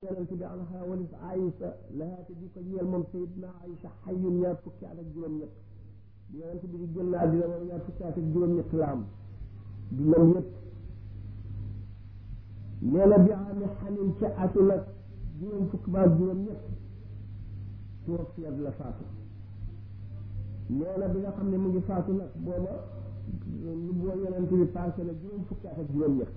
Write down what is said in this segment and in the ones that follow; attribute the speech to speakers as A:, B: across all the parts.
A: yonent bi anha walis Aïsa lahaate di ko ñeel moom Seydina Aïsa xayyun ñaar fukki at ak juróom-ñett bi yonent bi di génn àddina moom ñaar fukki at ak juróom-ñett la am dundam yëpp nee na bi ami xanin ca atu nag juróom fukki ba ak juróom-ñett tuwafiyat la faatu nee na bi nga xam ne mu ngi faatu nag booba lu boo yonent bi passé na juróom fukki at ak juróom-ñett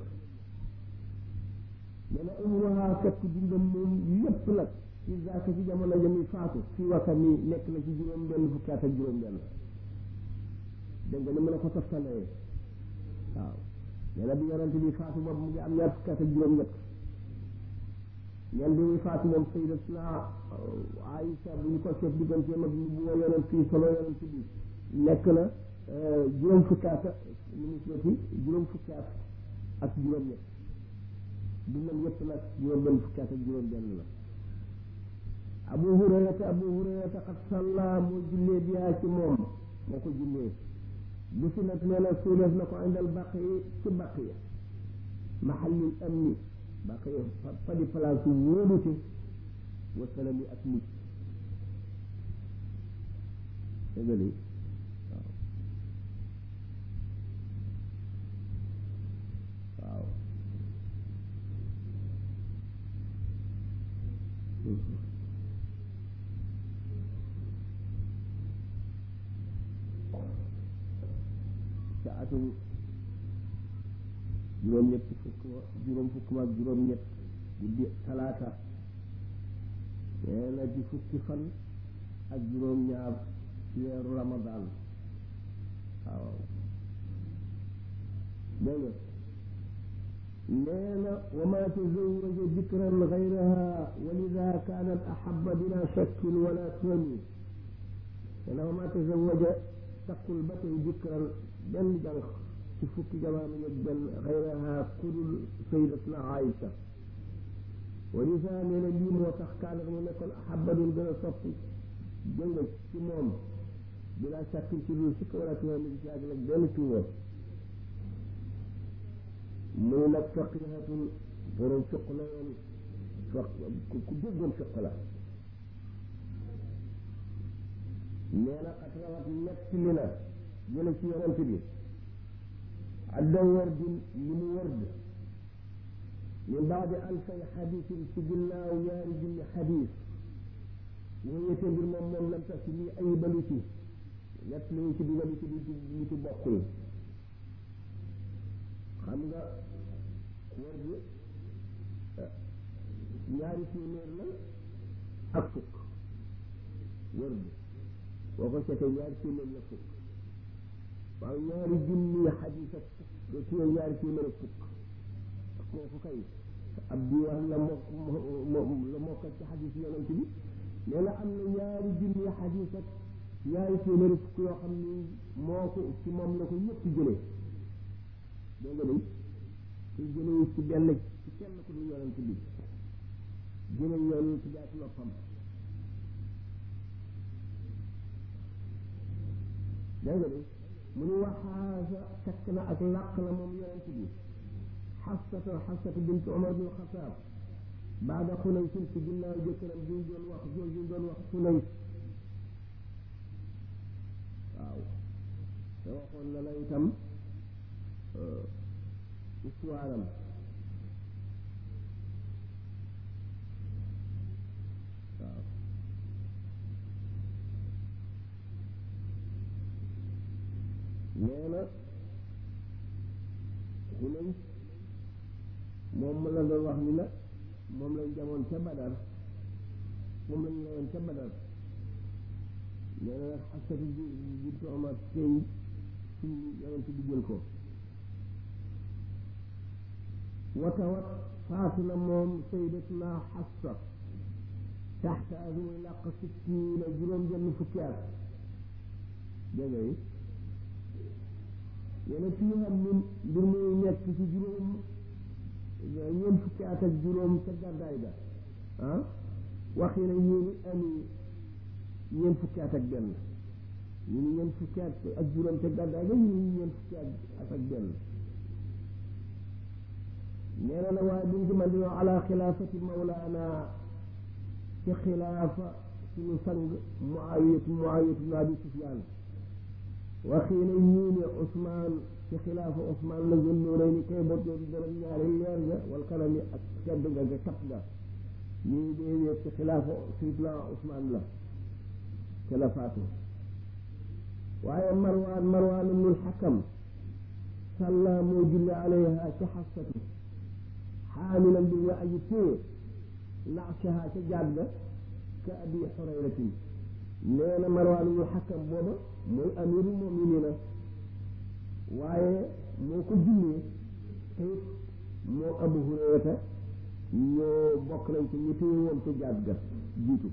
A: nee na umruha fekk dundam moom lépp nag ci zaaka ci jamono ja muy faatu fii wakka mi nekk na ci juróom benn fukki at ak juróom benn dégg nga ni mën a ko toftalee waaw nee na bi yonent bi faatu boobu mu ngi am ñaar fukki at ak juróom ñett ñen bi muy faatu moom sayyidatuna Aïsa bu ñu ko seet digganteem ak bu woo yonent fii solo yonent bi nekk na juróom fukki at lu mu seeti juróom fukki at ak juróom ñett dundam yëpp nag juróom benn fukki at ak juróom benn la abu hurayrata abu hurayrata xat salla moo jullee biyaa ci moom moo ko jullee bu si nag nee na suuleef na ko indal baq yi ci baq yi mahallil amni baq yi fa di place wóolute wasalam yi ak mucc dégg nga waaw waaw ca atum juróom-ñett fukk juróom fukk ak juróom-ñett guddi talaata nee na ci fukki fan ak juróom-ñaar ci weeru ramadaan waaw dégg nga nee na wa ma tazawaja dikran gayraha wa lida kaanat ahaba bila shakkin wala tuhami nee na wa ma tazawaja takkul ba tey dikran benn jànq ci fukki jamono ak benn xayraha kudul sayyidatuna Aïsa wa lisa nee na lii moo tax kaanat mu nekkoon ahaba doon gën a sopp jënga ci moom bila shakkin ci dul sikk wala tuhami ci àgg nag benn tuuma muy nag faqihatun borom fiq la woon faq ku déggoon fiq la nee na xat rawat nett li na jële ci yonent bi adda wardin li mu ward min baadi alfay xadisin ci ginnaaw ñaari junni xadis wóyete mbir moom moom lam tax si lii ayibalu ci nett li ñu ci dugalu ci lu ci bokkul xam nga wër bi ñaari téeméer la ak fukk wër bi boo ko seetee ñaari téeméer la fukk waaw ñaari junni xadis ak fukk téye ñaari téeméer ak fukk kooku kay ab diwaan la mokk la mokkal ci xadis yonent bi nee na am na ñaari junni xadis ak ñaari téeméer ak fukk yoo xam ni moo ko ci moom la ko ñëpp jëlee dégg nga day te jëlewu ci benn ci kenn ku dul yonent bi jële yonent bi ak noppam dégg nga day mu ni waxaasa takk na ak làq na moom yonent bi xasata xasata bint Umar bin Xataab baada xunay sin ci ginnaaw jëkkëram bi ñu doon wax jooju ñu doon wax xunay waaw te waxoon na la itam histoire am waaw nee na xunay moom la doon wax ni nag moom lañ jamoon ca badar moom lañ lawoon ca badar nee na nag xasatu bi bintu Omar tey ci yonent bi jël ko watawat faatu na moom sayyidatuna Xafsa taxta ak muy làq sittiina juróom benn fukki at dégg nga yi yene fii xam ni mbir muy nekk ci juróom ñeent fukki at ak juróom ca gàddaay ga ah wax yi na ñii ni ami ñeent fukki at ak benn ñu ni ñeent fukki at ak juróom ca gàddaay ga ñu ni ñeent fukki at ak benn nee na nag waaye duñ ci man dinoo ala xilaafati mawlaana ci xilaafa suñu sang muawiyatu muawiyatu ibn abi sufyaan waxiina ñii ne Ousmane ci xilaafa Ousmane la gën noo rëy ni kay bot yoon dara ñaari leer ga wal kanami ak tedd nga ga kat ga ñii déedéet ci xilaafa Seydina Ousmane la ca la faatu waaye Marwaan Marwaan ibnul Xakam sàlla moo julli alayha ca xafsatu xaamilan bi nga aji téye naashaha ca jaat ga ka abi xurayratin nee na Marwaan ibnul Xakam booba mooy amirul muminina waaye moo ko jullee te moo Abu Hurayrata ñoo bokk nañ ci ñu téye woon ca jaat ga jiitu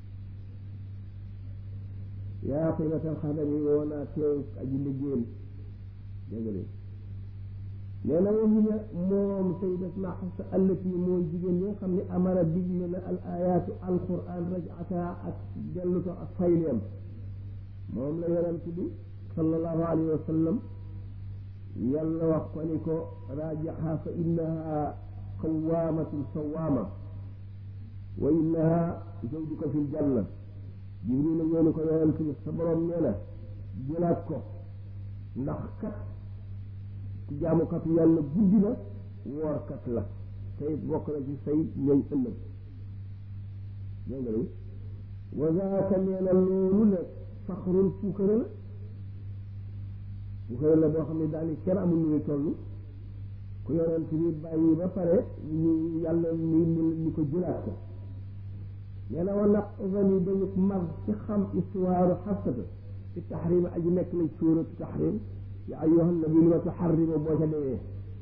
A: yaa qiimatal xadami woo naa teew aji liggéeyal dégg nga nee na waxi ne moom sayyidatuna Xafsa allati mooy jigéen ñi nga xam ne amara digle na al ayaatu alquran rajata ak dellu ko ak fayleem moom la yonent bi sallallahu alayhi wa sallam yàlla wax ko ni ko raajaha fa innaha qawaamatun sawaama wa innaha zawjuka fil janna jibril la ñëw ni ko yonent bi sa borom nee na jëlaat ko ndax kat ci jaamukatu yàlla guddi na woorkat la tey bokk na ci say ñooñ ëllëg dégg nga wa zaaka nee na loolu nag faxrul puukare la puukare la boo xam ne daal kenn amul nu muy toll ku yonent bi bàyyi ba pare ñu yàlla ni ni ko jëlaat ko nee na wala uvani dañu mar ci xam histoire xafsata ci taxrim aji nekk lañ suuratu taxrim ya ayyuhan nabi li ma tuxarrima boo ca demee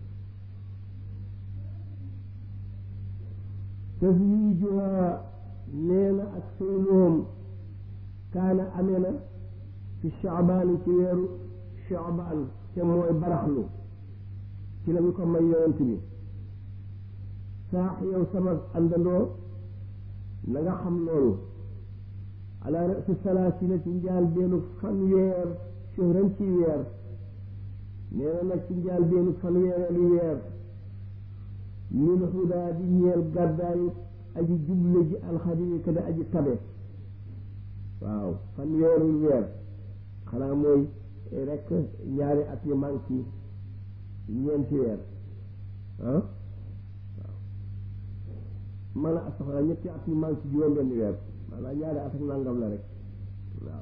A: taswijuha nee na ak sëyloom kaana amee na fi chaabaan ci weeru chaabaan te mooy baraxlu ci la ñu ko may yonent bi saax yow sama àndandoo na nga xam loolu ala rasi salaasina ci njaal beenu fanweer shahran ci weer nee na nag ci njaal beenu fanweeri weer min hudaa di ñeel gàddaayu aji juble ji alxadimi ka da aji tabe waaw fanweeri weer xanaa mooy rek ñaari at yu manqué ñeenti weer ah waaw man a saxla ñetti at yu manqué juróom benn weer maanaam ñaari at ak nangam la rek waaw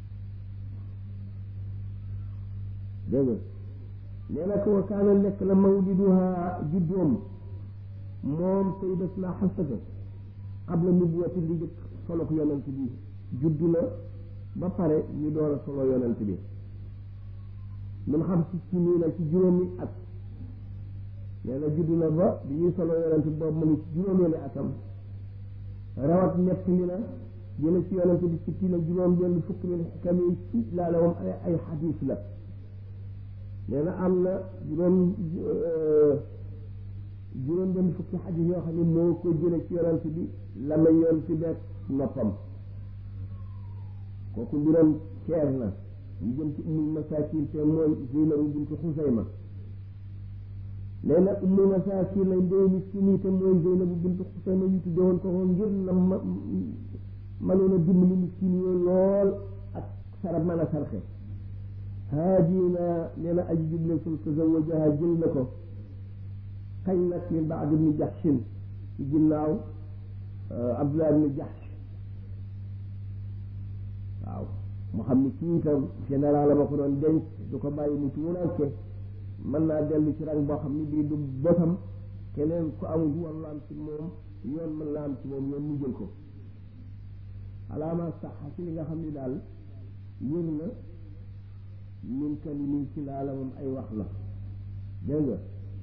A: dégg nga nee na ko wa kaana nekk na mawliduha juddoom moom sayyidatuna Xafsata qabla nubuwati li jëkk solo ko yonent bi juddu na ba pare ñu door a solo yonent bi mun xam si ci nii na ci juróomi at nee na juddu na ba bi ñuy solo yonent bi boobu mu ngi ci juróomeeli atam rawat nett li na jële ci yonent bi ci tii na juróom benn fukk min xikam yi ci laa la moom ay ay xadiis la nee na am na juróom juróom benn fukki xadiis yoo xam ne moo ko jële ci yonent bi la may yoon ci beet noppam kooku mbiram ceer na ñu jëm ci ummul masaakin te mooy Zeynabu bintu Xusayma nee na ummul masaakin lañ dee miskin yi te mooy Zeynabu bintu Xusayma ñu tudde woon ko woon ngir na ma mënoon a dimbali miskin yooyu lool ak sarab mën a sarxe haadina nee na aji juble sul tazawajaha jël na ko kañ nag min baad ibni Jaxsin ci ginnaaw Abdullah ibni Jaxs waaw mu xam ni kii itam général ma ko doon denc du ko bàyyi mu tuuranke mën naa dellu ci rang boo xam ni bii du bosam keneen ku amul walla am ci moom yoon mën naa am ci moom yoon mu jël ko alaama sax ci li nga xam ni daal yër na min kalimi ci laala moom ay wax la dégg nga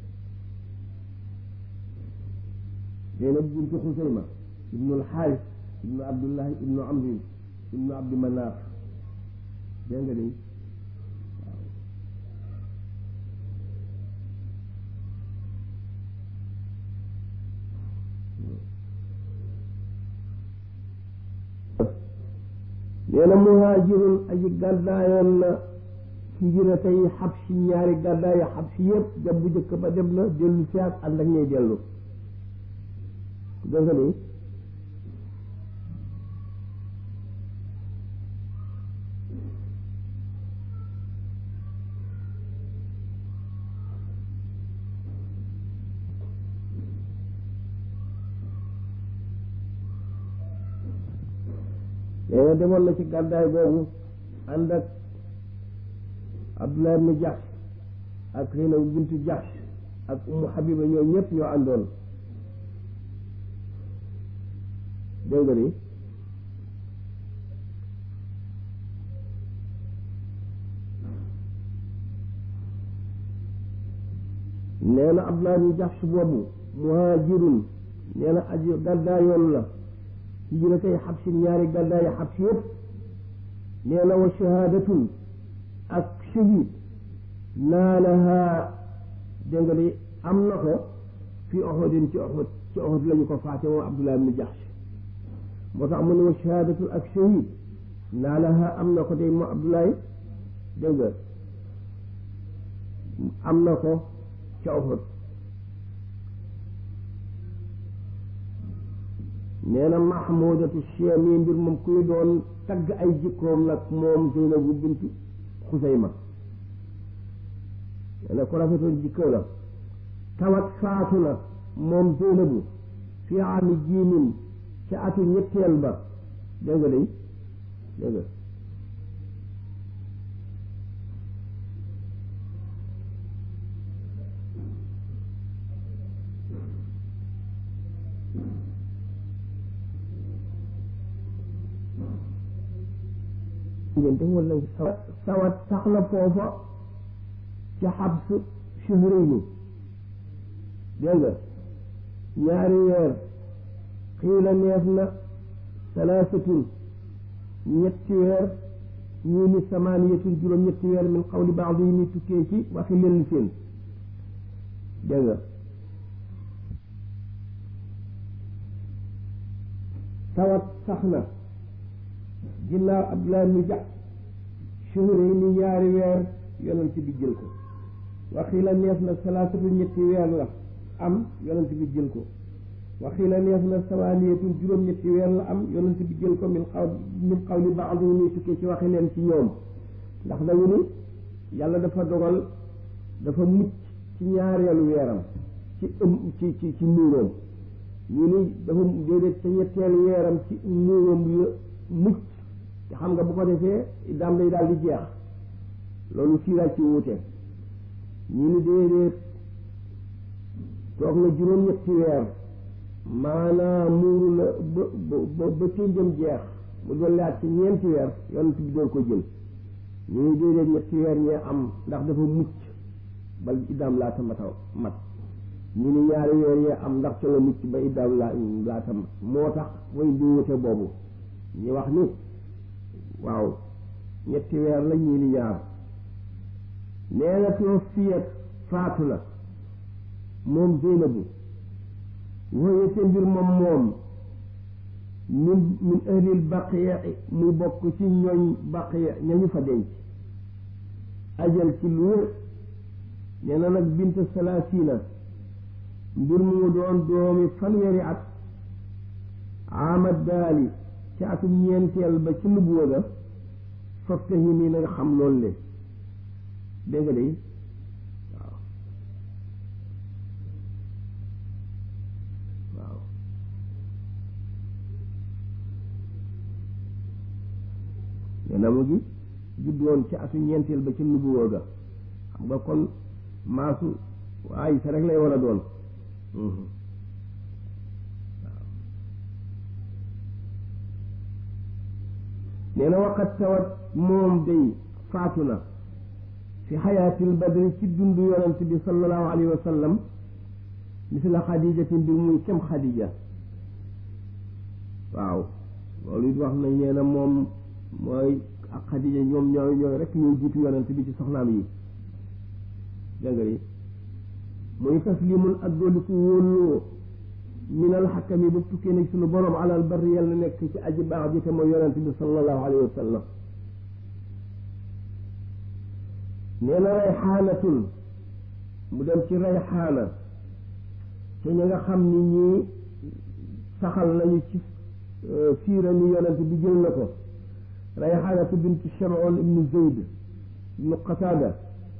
A: Zeynab bintu Xusayma ibnu alxaaris ibnu abdullahi ibnu amrin ibnu abdi manaaf dégg nga de waaw nee na muhaajirun aji gàddaayoon na hijra tey xabsi ñaari gàddaay xabsi yëpp dem bu njëkk ba dem na dellu si ak ànd ak ñuy dellu dégg nga ni nee na demoon na ci gàddaay boobu ànd ak Abdullah ibn Jahsh ak Zaynab bintu Jahsh ak Ummu Habiba ñoo ñëpp ñoo àndoon dégg nga ni nee na Abdullah ibn Jahsh boobu muhaajirun nee na aji gàddaayoon la hijratay xabsin ñaari gàddaayi xabsi yëpp nee na wa shahaadatun ak shahid naalaha dégg nga ni am na ko fi Uhudin ci Uhud ci Uhud la ñu ko faate moom Abdullah ibn Jahsh moo tax mu ne wa shahaadatun ak shahid naalaha am na ko day moom Abdullah dégg nga am na ko ca Uhud nee na mahmudatu chemi mbir moom kuy doon tagg ay jikkoom nag moom Zeynabu bintu Xusayma nee na ko rafetoon jikko la tawat faatu na moom Zeynabu fi ami jiimin ca atu ñetteel ba dégg nga day dégg nga ngénte wala sawat sawat sax na foofa ca xabs shuhrayni dégg nga ñaari weer xiila neef na salaasatun ñetti weer ñii ni samaaniyatun juróom ñetti weer min qawli baadi yi ni tukkee ci waxi lenn seen dégg nga sawat sax na ginnaaw Abdullah ibn Jahsh shuhri ni ñaari weer yonent bi jël ko waxi la neef na salaasatu ñetti weer la am yonent bi jël ko waxi la neef na samaaniyatun juróom ñetti weer la am yonent bi jël ko min xaw min xawli baadi ni tukkee ci waxi leen ci ñoom ndax dañu ni yàlla dafa dogal dafa mucc ci ñaareelu weeram ci ëm ci ci ci nuuróom ñu ni dafa déedéet ca ñetteelu weeram ci nuuróom yu mucc te xam nga bu ko defee daam day daal di jeex loolu siiraat ci wuute ñu ni déedéet toog na juróom-ñetti weer maanaam muuru la ba ba ba ténjam jeex mu dolliwaat ci ñeenti weer yonent bi doon ko jël ñu ni déedéet ñetti weer ñee am ndax dafa mucc bal iddaam laata mata mat ñu ni ñaari weer yee am ndax ca la mucc ba iddaam laa laata mat moo tax way di wuute boobu ñu wax ni waaw ñetti weer la ñii ni ñaar nee na tuwafiyat faatu na moom Zeynabu wooye te mbir moom moom min min ahlil baqiya muy bokk ci ñooñ baqiya ñañu fa denc ajal ci lu wér nee na nag bint salaasina mbir mu doon doomi fanweeri at amad daali ci atum ñeenteel ba ci nubuwa ga fafte yi nii na nga xam loolu le dégg nga day waaw waaw nee na mu ngi juddoon ci atum ñeenteel ba ci nubuwa ga xam nga kon maasu waaye sa rek lay war a doon nee na waqat tawat moom day faatu na fi xayaatil badri ci dundu yonent bi sallallahu alayhi wa sallam misla xadijatin bi muy kem xadija waaw loolu it wax nañ nee na moom mooy ak xadija ñoom ñooy ñooy rek ñooy jiitu yonent bi ci soxnaam yi dégg nga yi muy taslimun ak dooliku wóoloo minal xakkami ba tukkee nag suñu borom alal barri yàlla nekk ci aji baax ji te mooy yonent bi sallallahu alayhi wa sallam nee na rayxaanatun mu dem ci rayxaana te ñi nga xam ni ñii saxal nañu ci siira ni yonent bi jël na ko rayxaanatu bintu Shamoon ibnu Zayd ibnu Qataada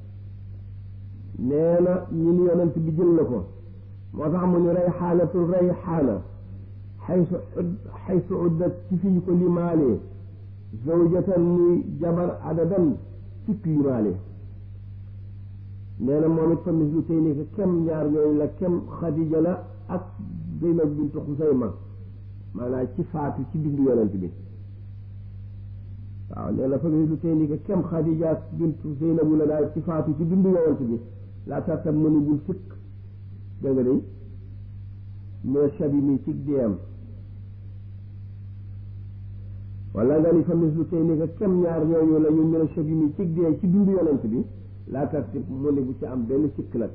A: nee na ñi ni yonent bi jël na ko moo tax mu ni rayxaanatul rayxaana xaysu xaysu uddat ci fi ñu ko limaalee zawjatan muy jabar adadan fukk limaale nee na moom it fa mislu tey ni kem ñaar ñooñu la kem Xadija la ak Zeynab bintu Xusayma maanaam ci faatu ci bindu yonent bi waaw nee na fa mislu tey ni kem Xadija bintu Zeynabu la daal ci faatu ci bindu yonent bi laa tartam mënu bul sikk dégg nga day mais shabi mi ci deem wala nga ni fa mislu tey ni kem ñaar ñooñu la ñu mën a shabi mi ci dee ci bindu yonent bi laa tartib mu ne bu ci am benn sikk nag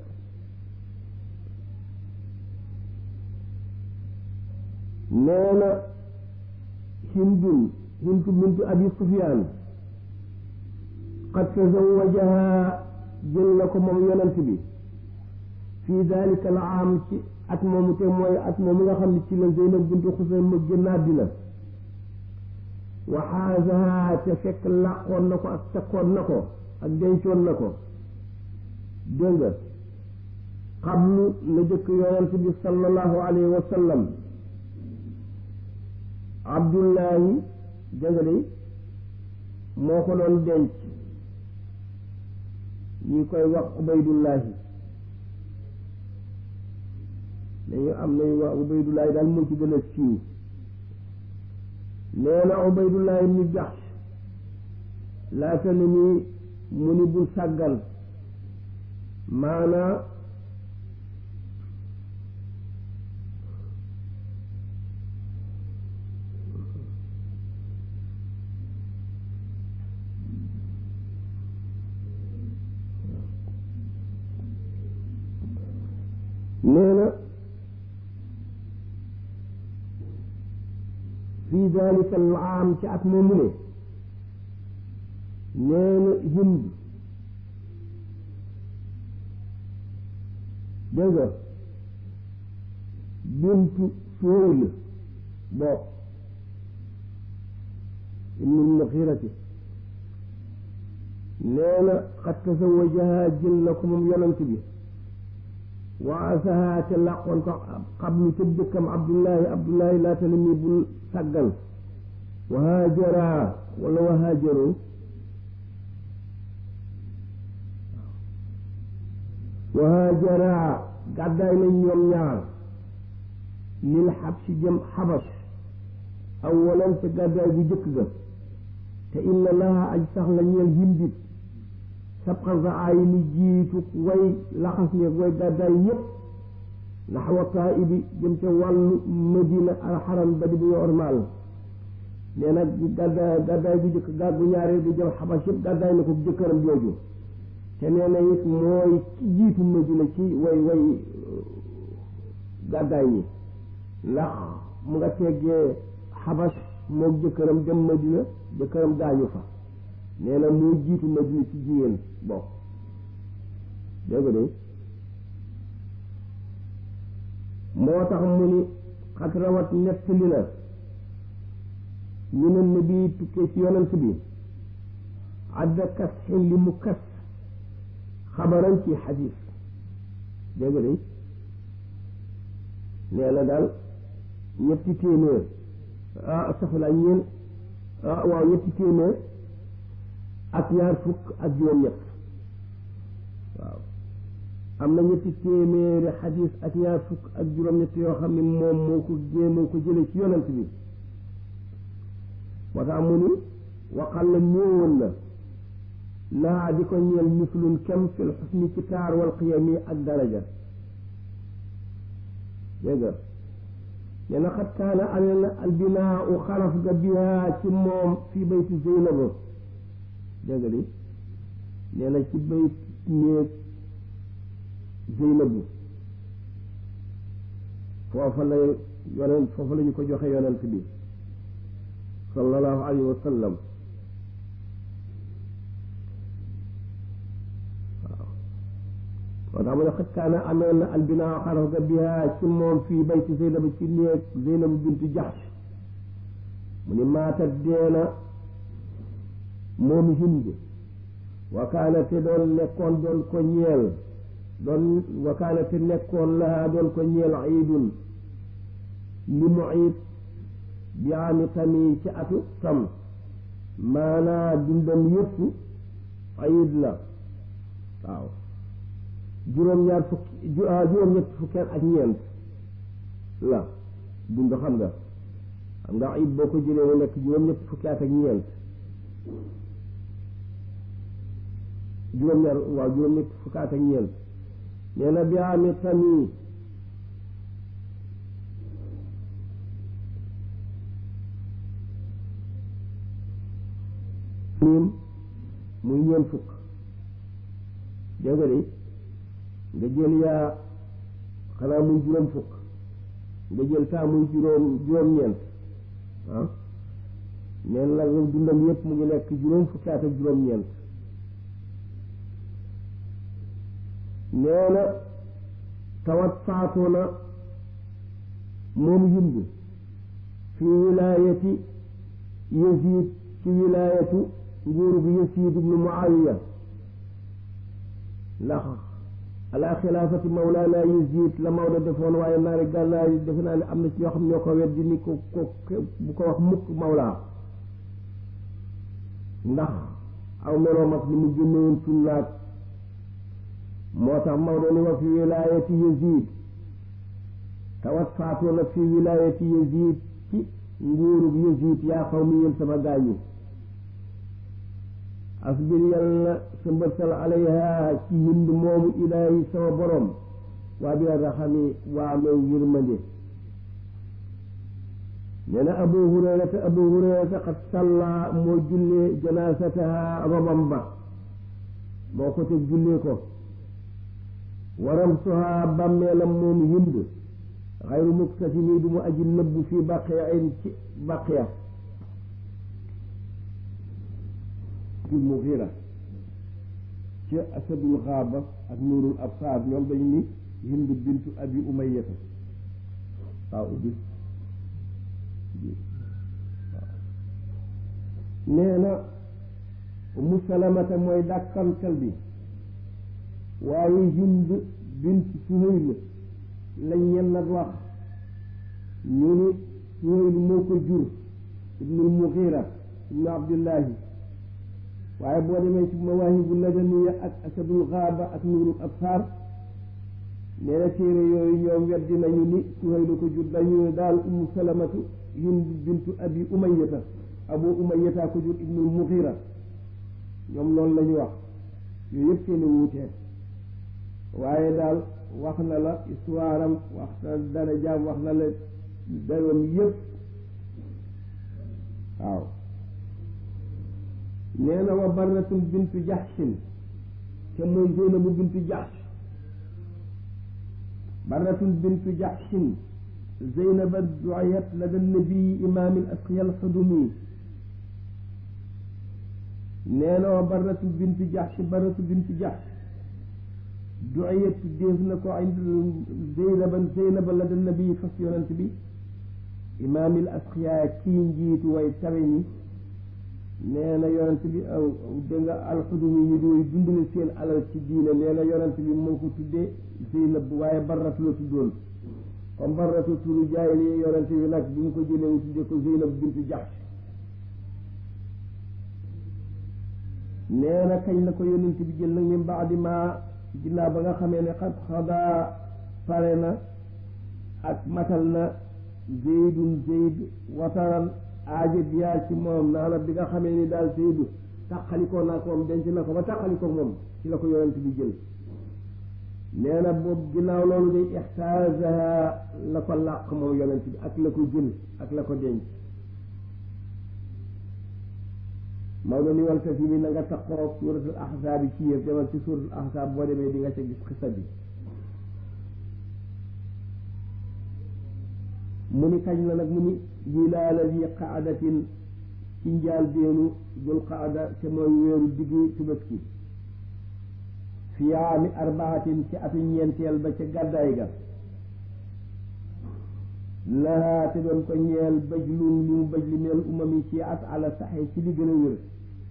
A: nee na hindun hindu bintu abi sufyaan qad tazawajaha jël na ko moom yonent bi fii dalika al aam ci at moomu te mooy at moomu nga xam ne ci la zeynab bintu xusayma génn àddina wa xaasaha te fekk làqoon na ko ak takkoon na ko ak dencoon na ko dégg nga xablu la jëkk yonent bi sallallahu alayhi wa sallam abdullahi dégg nga de moo ko doon denc ñi koy wax ubaydullahi dañu am nañu wax ubaydullahi daal moo ci gën a siiw nee na ubaydullahi ibnu jaxsh laata ni ni mu ni bul sàggan maanaa nee na fii dalika al aam ci at moomu ne nee na hind dégg nga bintu Suhayl boo ibnul Muxirati nee na xat tasawajaha jël na ko moom yonent bi waasaha te làqoon ko xablu ca dëkkam Abdullahi Abdullahi laata la muy bul sàggan wahaajara wala wahaajaru wahaajara gàddaay nañ ñoom ñaar lil xab si jëm xabas awalan te gàddaay bu jëkk ga te inna laha aj sax la ñeel hindit sabqan sa ayi lu jiitu way laxas ñeeg way gàddaay yépp naxwa taibi jëm ca wàllu madina alxaram ba di bu ormaal nee na gàddaay gàddaay bu jëkk gàddu ñaareel bu jëm xabas yépp gàddaay na ko jëkkëram jooju te nee na it mooy ci jiitu madina ci way way gàddaay ñi ndax mu nga teggee xabas moog jëkkëram dem madina jëkkëram gaañu fa nee na moo jiitu madina ci jigéen bokk dégg nga de moo tax mu ni xat rawat nettali na ñu ne nabi tukkee ci yonent bi adda kas xin li mu kas xabaran ci xadis dégg nga de nee na daal ñetti téeméer ah soxla ñeen ah waaw ñetti téeméer ak ñaar fukk ak juróom-ñett waaw am na ñetti téeméeri xadis ak ñaar fukk ak juróom-ñett yoo xam ne moom moo ko moo ko jëlee ci yonent bi moo tax mu ni waxal la néewoon na laa di ko ñeel mislun kem fil xusni ci taar wal qiyami ak daraja dégg nga nee na xat kaana amee na albinaa u xaraf ga bihaa ci moom fii bayti Zeynaba dégg nga di nee na ci bayt néeg Zeynabu foofa la yonent foofa la ñu ko joxe yonent bi sallallahu alayhi wa sallam moo tax mu ne xëj kaana amee na albinaa xaraf ga biha ci moom fii bayti Zeynab ci néeg Zeynab bintu Jahsh mu ni maatat deena moom Hind wakaana te doon nekkoon doon ko ñeel doon wakaana te nekkoon lahaa doon ko ñeel iidun li mu iid bi ami tami ci atu tam maanaa dundam yëpp iid la waaw juróom-ñaar fukki juróom-ñett fukkeen ak ñeent la dund xam nga xam nga iid boo ko jëlee mu nekk juróom-ñett fukki at ak ñeent juróom-ñaar waaw juróom-ñett fukki at ak ñeent nee na bi ami tami miim muy ñeent fukk dégg nga de nga jël yaa xanaa muy juróom fukk nga jël taa muy juróom juróom-ñeent ah neen la dundam yépp mu ngi nekk juróom fukki at ak juróom-ñeent nee na tawat faatoo na moom Hind fi wilaayati Yazid ci wilaayatu nguuru bi Yazid ibnu Muawiya ndax ala xilaafati mawlaana Yazid la Maodo defoon waaye naari gànnaar yi defe naa ne am na ci ñoo xam ñoo ko weddi ni ko ko bu ko wax mukk mawlaa ndax aw meloom ak ni mu génnewoon sunnaat moo tax Maodo ni wa fi wilaayati Yazid tawat faatoo na fi wilaayati Yazid ci nguurug Yazid yaa xaw mi yéen sama gaañu asbir yàlla sa mbërsal alayha ci hind moomu ilaahi sama borom waa bi raxami waa mew yërmande nee na abu hurayrata abu hurayrata xat salla moo jullee janaasataha robam ba moo ko teg jullee ko waram soha bàmmeelam moom hind xayru muktafini du mu aji nëbbu fii baqiya in ci baqiya ci muxira ci asadul xaaba ak nuurul absaar ñoom dañu ni hind bintu abi umayata waaw ubbi nee na umu salamata mooy dàkkantal bi waaye hind bint suhayl lañ ñen nag wax ñu ni suhayl moo ko jur ibnul muxira ibnu abdullahi waaye boo demee ci mawaahibu ladaniya ak asadul xaaba ak nuurul absaar nee na téere yooyu ñoom weddi nañu ni suhaylu ko jur dañu ne daal umu salamatu hind bintu abi umayata abu umayata ko jur ibnul muxira ñoom loolu la ñu wax yooyu yëpp seeni wuutee waaye daal wax na la histoire am wax na dara jaam wax na la dayoom yëpp waaw nee na wa barratun bintu jaxsin te mooy zeynabu bintu jaxs barratun bintu jaxsin zeynaba duayat lada nabii imaam al asqiya al xudumi nee na wa barratu bintu jaxs barratu bintu jaxs duayat def na ko ind zeynaban zeynaba lada nabii fas yonent bi imaam al asqiya kii njiitu way tawe ñi nee na yonent bi dégg nga alxudumi yi dooy dundale seen alal ci diine nee na yonent bi moo ko tuddee Zeynab waaye barratu la tuddoon comme barratu turu jaahili yonent bi nag bi mu ko jëlee mu tuddee ko Zeynab bintu Jahsh nee na kañ la ko yonent bi jël nag min baadi ma ginnaaw ba nga xamee ne xat xadaa pare na ak matal na zeydun zeyd wataran aaja biyaa ci moom naa la bi nga xamee ni daal Seydou tàqalikoo naa ko moom denc na ko ba tàqalikoo moom ci la ko yonent bi jël nee na boobu ginnaaw loolu day ixtaasaha la ko làq moom yonent bi ak la ko jël ak la ko denc Maodo ni wal tasi mi na nga taqoo suuratul ahzaab yi ci yëpp demal ci suuratul ahzaab boo demee di nga ca gis xisa bi mu ni kañ la nag mu ni wilaala di qaadatin ci njaal beenu dul qaada te mooy weeru diggi Tabaski fi aami arbaatin ci atu ñeenteel ba ca gàddaay ga lahaa te doon ko ñeel bëj lun lu mu bëj li meel umami ci at ala saxe ci li gën a wér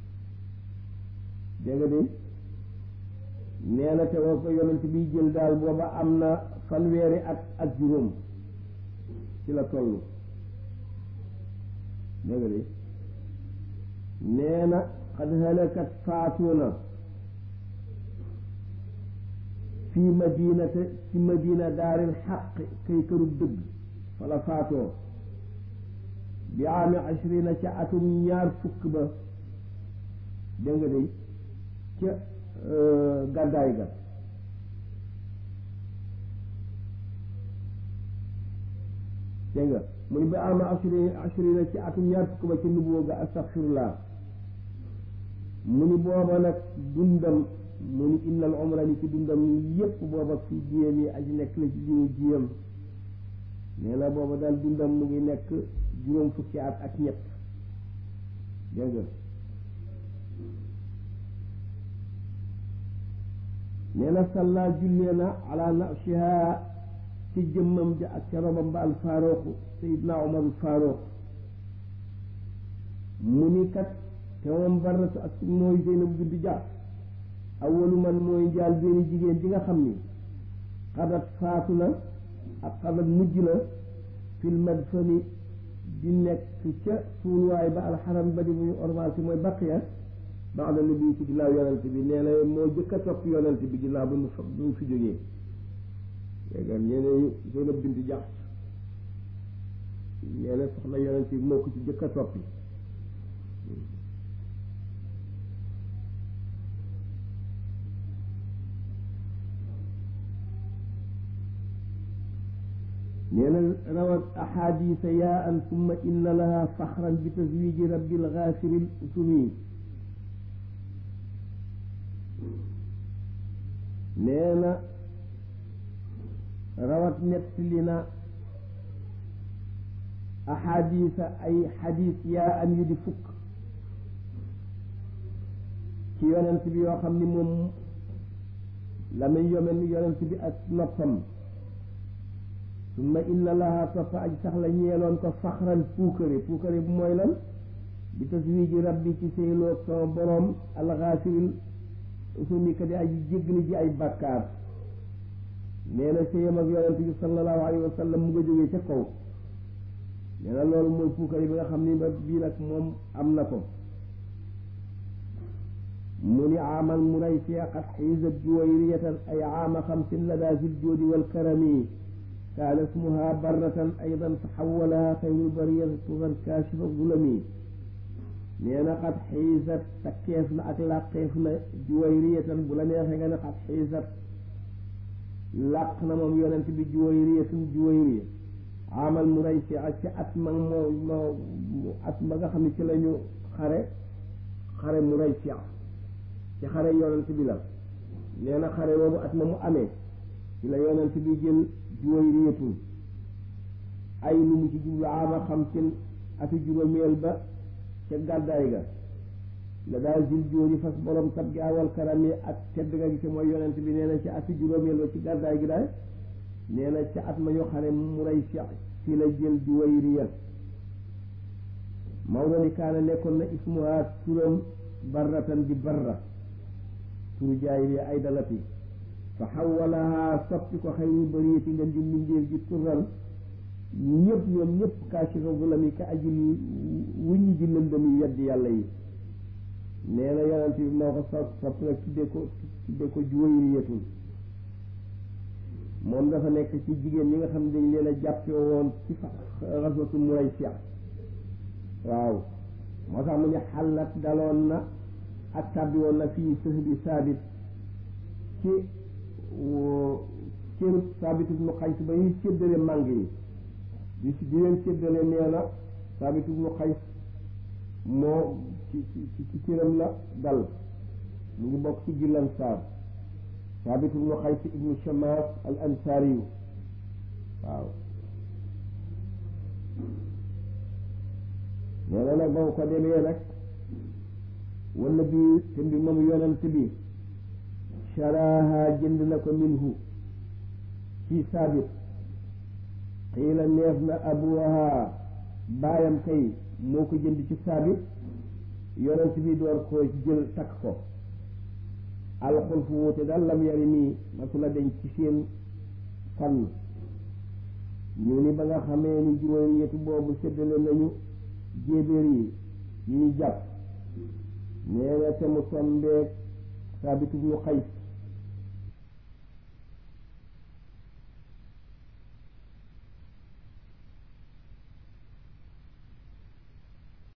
A: dégg nga de nee na te woo ko yonent bi jël daal booba am na fanweeri at ak juróom ci la toll dégg nga de nee na xad halakat faatu na fii madinate ci madina daaril xaq kay këru dëgg fala faatoo bi aami ashrina ca atum ñaar fukk ba dégg nga de ca gàddaay ga dégg nga mu ni bi aami ashrina ashrina ci atum ñaar fukk ba ca nubuwa ga astaxfirullah mu ni booba nag dundam mu ni innal umra ni ci dundam yépp booba fii jiyam yi aji nekk la ci jiwu jiyam nee na booba daal dundam mu ngi nekk juróom fukki at ak ñett dégg nga nee na salla jullee na ala nafsiha ci jëmmam ja ak ca robam ba al faaruqu sayidna umar al faaruq mu ni kat te moom baratu ak mooy Zeynab bintu Jahsh awalu man mooy njaal benn jigéen ji nga xam ni xadat faatu na ak xadat mujj na fil madfani di nekk ca suuluwaay ba alxaram ba di muy ormal si mooy baqiya ba'da nabi ci ginnaaw yonent bi nee na moo jëkk a topp yonent bi ginnaaw ba mu fa ba mu fi jógee léegi nee na Zeynab bintu Jahsh nee na soxna yonent bi moo ko ci jëkk a toppi nee na rawat ahadisa yaa an summa inna laha faxran bi taswiji rabbil gaafiril usumi nee na rawat nettali na ahadisa ay xadis yaa an yu di fukk ci yonent bi yoo xam ni moom la muy yomen yonent bi ak noppam summa inna laha toppa aj sax la ñeeloon ko faxran puukare puukare bu mooy lan bi taswiji rabbi ci séyloog sama boroom alxaafiril usumi ka di aji jéggali ji ay bàkkaar nee na séyam ak yonent bi sallallahu alayhi wa sallam mu nga jógee ca kaw nee na loolu mooy puukare bi nga xam ni ba bii nag moom am na ko mu ni aamal muraysiya qad xiisat juwayriyatan ay aama xamsin lada zil joodi wal karami kaana ismuha barratan aydan taxawalaha xayrul bariyati turan kaashifa zulami nee na xat xiisat takkeef na ak làqeef na juwayriyatan bu la neexee nga ne xat xiisat làq na moom yonent bi juwayriyatun juwayriya amal mu rey si ak ci at ma moo moo at ma nga xam ne ci la ñu xare xare mu rey si ci xare yonent bi la nee na xare boobu at ma mu amee ci la yonent bi jël juwayriyatun ay lu mu ci jublu ama xam seen ati juróomeel ba ca gàddaay ga la daal jil jóori fas borom tab gi awal karam yi ak tedd nga gi ci mooy yonent bi nee na ci ati juróomeel ba ci gàddaay gi daal nee na ca at ma ñu xare mu rey si ci la jël juwayriya Maodo ni kaana nekkoon na ismuha turam barratan di barra turu jaay ay dalati fa xawalaha soppi ko xayrul bariyati nga di mbindéef ji tural ñëpp ñoom ñëpp kaashifa zulami ka ajil wuññi ji lëndëm yi weddi yàlla yi nee na yonent bi moo ko sopp sopp nag tudde ko tudde ko juwayriyatun moom dafa nekk ci jigéen ñi nga xam ne dañ leen a jàppe woon ci fa xaswatu Muraysiya waaw moo tax mu ne xalat daloon na ak tàbbi woon na fii sëhbi saabit ci cërub saabit ibnu Qays ba ñuy séddale màng yi di di leen séddale nee na saabit ibnu Qays moo ci ci ci cëram la dal mu ngi bokk ci gillan saar saabit ibnu Qays ibnu Shamaas al ansaariyu waaw nee na nag ba ko demee nag wala bi te mbi moom yonent bi sharaaha jënd na ko minhu ci saabit xiila neef na abuha baayam kay moo ko jënd ci saabit yonent bi door ko jël takk ko alxulfu wuute daal lam yari nii masula deñ ci seen fan ñu ni ba nga xamee ni juróom ñetti boobu séddale nañu jéebéer yi yi ñu jàpp nee na te mu tombeeg saabitu bu xays